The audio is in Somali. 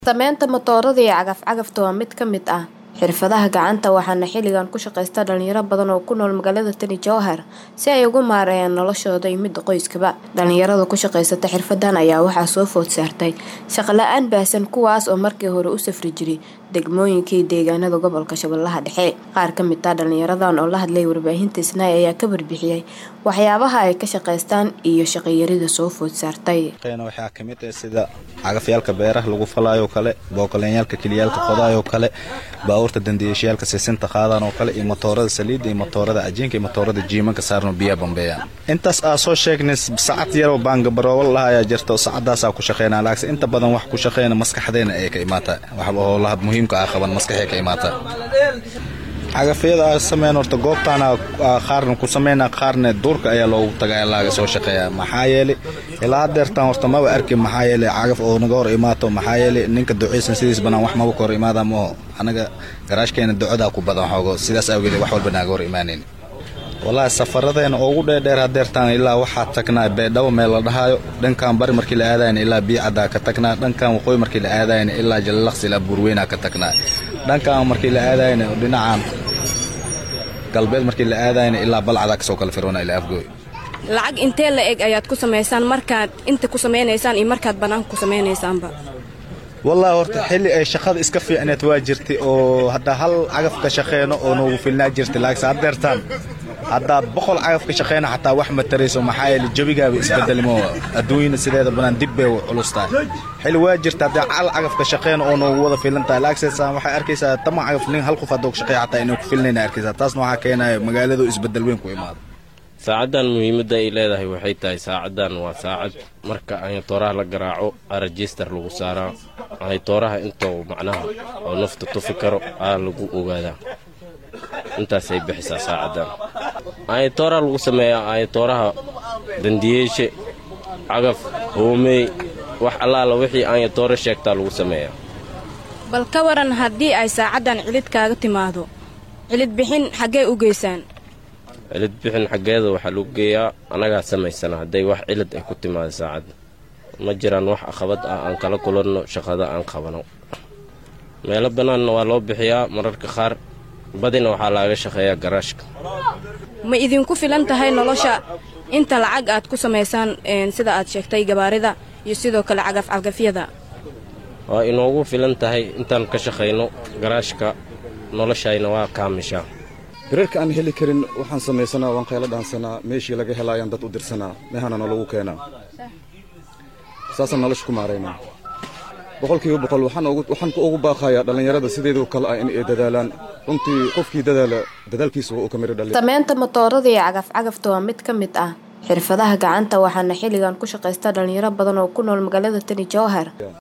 Samaynta matoorada iyo cagaf-cagafta waa mid ka mid ah xirfadaha gacanta waxaana xilligan ku shaqaysta dhalinyaro badan oo ku nool magaalada Tani Jowhar si ay ugu maareeyaan noloshooda iyo midda qoyskaba. Dhalinyarada ku shaqaysata xirfadan ayaa waxaa soo food saartay shaqo la'aan baahsan kuwaas oo markii hore u safri jiray degmooyinka iyo deegaanada gobolka Shabeellaha Dhexe. Qaar ka mid ah dhalinyaradan oo la hadlay warbaahinta Isnaa ayaa ka warbixiyay waxyaabaha ay ka shaqaystaan iyo shaqo yarida soo food saartay. waxaa ka mid ah sida cagafyaalka beeraha lagu falaayo kale booqoleenyaalka kiliyaalka qodaayoo kale baabuurta dandiyaashayaalka sisinta qaadaan oo kale iyo matoorada saliidda iyo matoorada cajiinka iyo matoorada jiimanka saarno biyaha bambeeyaan intaas aa soo sheegnay sacad yaroo baangabaroowal laha ayaa jirta oo sacadaasaa ku shaqeynaa laakiin inta badan wax ku shaqeyna maskaxdeena ay ka imaataa waxba howlaha muhiimka ah qaban maskaxay ka imaataa cagafyada aa sameyn horta goobtaana qaarna ku sameynaa qaarna duurka ayaa loogu tagaa laaga soo shaqeeyaa maxaa yeelay ilaa hadeertaan horta maba arkin maxaa yeelay cagaf oo naga hor imaato maxaa yeelay ninka duceysan sidiis banaan wax maba ka hor imaada maho anaga garaashkeena ducadaa ku badan xoogo sidaas awgeed wax walba naaga hor imaaneyn wallaahi safaradeena ugu dheerdheer hadeertaan ilaa waxaa tagnaa beedhabo meel la dhahaayo dhankan bari markii la aadayna ilaa biicaddaa ka tagnaa dhankan waqooyi markii la aadayna ilaa jalalaqsi ilaa buurweynaa ka tagnaa dhankan markii la aadayna dhinacan galbeed markii la aadayna ilaa balcadaa kasoo kala firwana ilaa afgooy lacag intee la eg ayaad ku samaysaan markaad inta ku samaynaysaan iyo markaad bannaanka ku samaynaysaanba wallaahi horta xilli ay shaqada iska fiicneed waa jirtay oo haddaa hal cagaf ka shaqeyno oo noogu filnaa jirtay laakiinse haddeertaan haddaad boqol cagaf ka shaqeyna xataa wax ma tarayso maxaa yeele jabigaaba isbedelmo adduunyana sideeda banaan dib bay u culus tahay xilli waa jirta haddii hal cagaf ka shaqeyna oo noogu wada filan tahay laakiinse waxay arkaysaa tama cagaf nin hal qof hadduu ka shaqeeya xataa inay ku filnayna arkaysaa taasna waxaa keenaya magaaladu isbedel weyn ku imaado saacaddan muhiimadda ay leedahay waxay tahay saacaddan waa saacad marka ayatooraha la garaaco aa rejistar lagu saaraa ayatooraha intou macnaha oo nafta tufi karo aa lagu ogaadaa intaasay bixisaa saacaddan ayatooraha lagu sameeyaa ayatooraha dandiyeeshe cagaf hoomey wax allaala wixii ayatoore sheegtaa lagu sameeyaa bal ka waran haddii ay saacaddan cilid kaaga timaado cilid bixin xaggee u geysaan cilid bixin xaggeeda waxaa lagu geeyaa annagaa samaysana hadday wax cilid ay ku timaado saacadda ma jiraan wax aqabad ah aan kala kulanno shaqada aan qabano meelo bannaanna waa loo bixiyaa mararka qaar badina waxaa laaga shaqeeyaa garaashka ma idinku filan tahay nolosha inta lacag aad ku samaysaan sida aad sheegtay gabaarida iyo sidoo kale cagaf-cagafyada waa inoogu filan tahay intaan ka shaqayno garaashka noloshayna waa kaamishaa birarka aan heli karin waxaan samaysanaa waan qaylo dhaansanaa meeshii laga helaayaan dad u dirsanaa mehana nalagu keenaa saasaan nolosha ku maaraynaa boqolkiiba boqol waxaan ugu baaqayaa dhallinyarada sideedoo kale ah in ay dadaalaan runtii qofkii dadaala dadaalkiisa waa uu ka midho dhalin Samaynta matoorada iyo cagaf-cagafta waa mid ka mid ah xirfadaha gacanta waxaana xilligan ku shaqaysta dhalinyaro badan oo ku nool magaalada Tani Jowhar